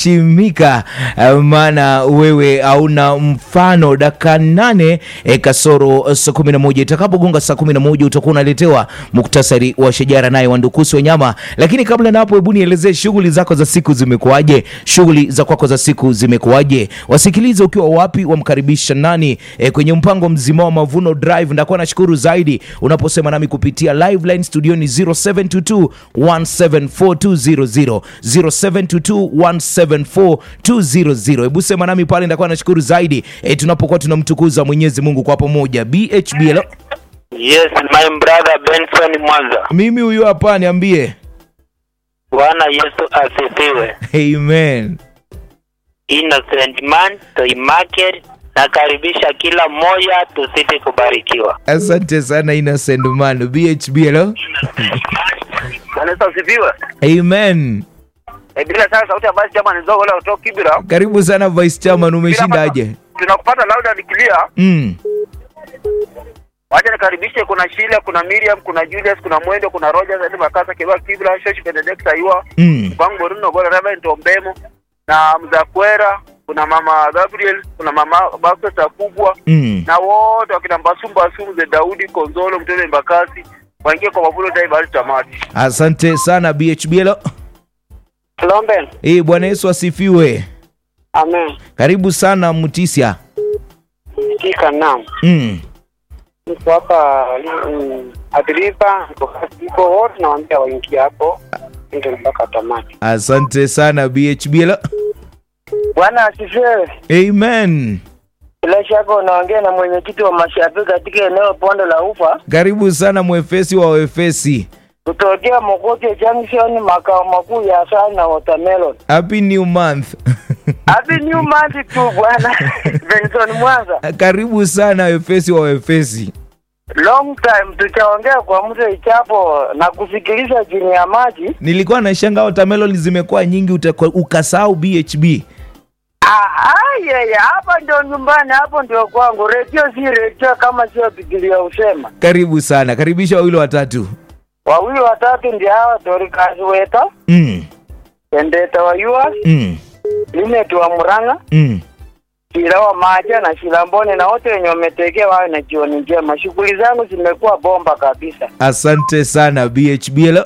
Shimika, maana wewe hauna mfano. Dakika nane e, kasoro saa kumi na moja itakapogonga saa kumi na moja utakuwa unaletewa muktasari wa shajara naye Wandukusi Wanyama. Lakini kabla na hapo, hebu nielezee shughuli zako za siku zimekuwaje? Shughuli za kwako za siku zimekuwaje? Wasikilize ukiwa wapi, wamkaribisha nani e, kwenye mpango mzima wa Mavuno Drive. Ndakuwa nashukuru zaidi unaposema nami kupitia live line studioni 0722 174 0722 174 Hebu sema nami pale, ndakuwa nashukuru zaidi e, tunapokuwa tunamtukuza Mwenyezi Mungu kwa pamoja. BHB, hello. Yes, my brother Benson Mwanza. Mimi huyu hapa, niambie. Bwana Yesu asifiwe. Amen. Innocent man to market. Nakaribisha kila mmoja tusiti kubarikiwa. Asante sana Innocent man. BHB, hello. Bwana Yesu asifiwe. Amen. E, bila shaka sauti ya basi chama ni zogo la kutoka Kibira. Karibu sana Vice Chairman, umeshindaje? Tunakupata loud and clear. Mm. Wacha nikaribishe kuna Sheila, kuna Miriam, kuna Julius, kuna Mwendo, kuna Rogers, hadi Makasa, Kiba, Kibra, Shoshi, Benedict, Ayua, Mm. Kwangu Boruno, Gola, Reverend Ombemo na Mzakwera, kuna mama Gabriel, kuna mama Bakta kubwa Mm. na wote wakina Mbasumba Sumu Daudi Konzolo Mtole Mbakasi waingie kwa mavuno dai bali tamati. Asante sana BHB, hello. Lomben. Eh, Bwana Yesu asifiwe. Amen. Karibu sana Mutisia. Kika naam. Mm. Niko hapa mm, Adriba, niko niko wote nawaambia waingie hapo ndio mpaka tamati. Asante sana BHB, hello. Bwana asifiwe. Amen. Bila shaka unaongea na mwenyekiti wa mashabiki katika eneo Pondo la Ufa Karibu sana mwefesi wa wefesi. kutokea Mokoke Junction, makao makuu ya Asali na Watermelon. Happy new month. Happy new month tu bwana Benson Mwanza. Karibu sana wefesi wa wefesi. Long time tutaongea kwa mtu ichapo na kusikiliza chini ya maji. Nilikuwa na shanga watermelon zimekuwa nyingi utakwa- ukasahau BHB. Ah, ah, yeye hapa ndio nyumbani, hapo ndio kwangu. Redio si redio kama sio Biblia usema. Karibu sana. Karibisha wawili watatu. Wawili watatu ndio hawa Dorcas Weta, Mm. Pendeta wa Yua, Mm. Linet wa Muranga, Mm. Shila wa Maja na Shilambone na wote wenye wametegea wawe na jioni njema. Shughuli zangu zimekuwa bomba kabisa. Asante sana BHB. Hello.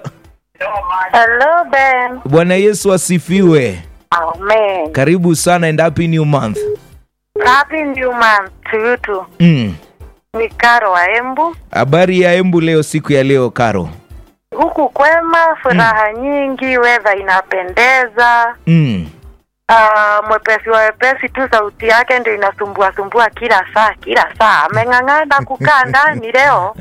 Hello, Ben. Bwana Yesu asifiwe. Amen. Karibu sana and happy new month. Happy new month to you too. Mm. Ni Karo wa Embu. Habari ya Embu leo siku ya leo Karo. Huku kwema, furaha nyingi, weather inapendeza. Mm. Uh, mwepesi wa wepesi tu, sauti yake ndio inasumbua sumbua kila saa kila saa. Ameng'ang'ana kukaa ndani leo.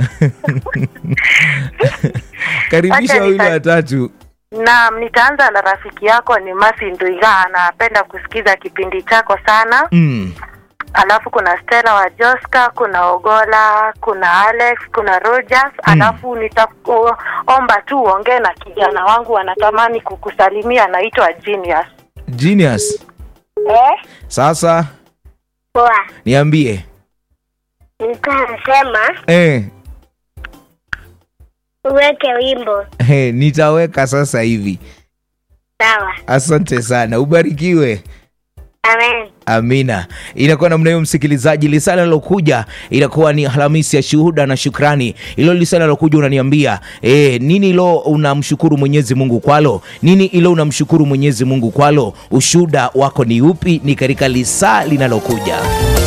Karibisha Acha wawili nika- watatu. Naam, nitaanza na rafiki yako ni Masi Nduiga, anapenda kusikiza kipindi chako sana. Mm. alafu kuna Stella wa Joska, kuna Ogola, kuna Alex, kuna Rogers. Alafu nitaomba tu uongee na kijana wangu, anatamani kukusalimia, anaitwa Genius. Genius. Eh? Sasa Poa. niambie. Nilikuwa nasema Eh, uweke wimbo. eh, nitaweka sasa hivi. Sawa. Asante sana. Ubarikiwe. Amen. Amina. Inakuwa namna hiyo, msikilizaji. Lisala lilokuja inakuwa ni Alhamisi ya shuhuda na shukrani. Ilo lisala lilokuja unaniambia e, nini ilo unamshukuru Mwenyezi Mungu kwalo? Nini ilo unamshukuru Mwenyezi Mungu kwalo? Ushuhuda wako ni upi? Ni katika lisaa linalokuja.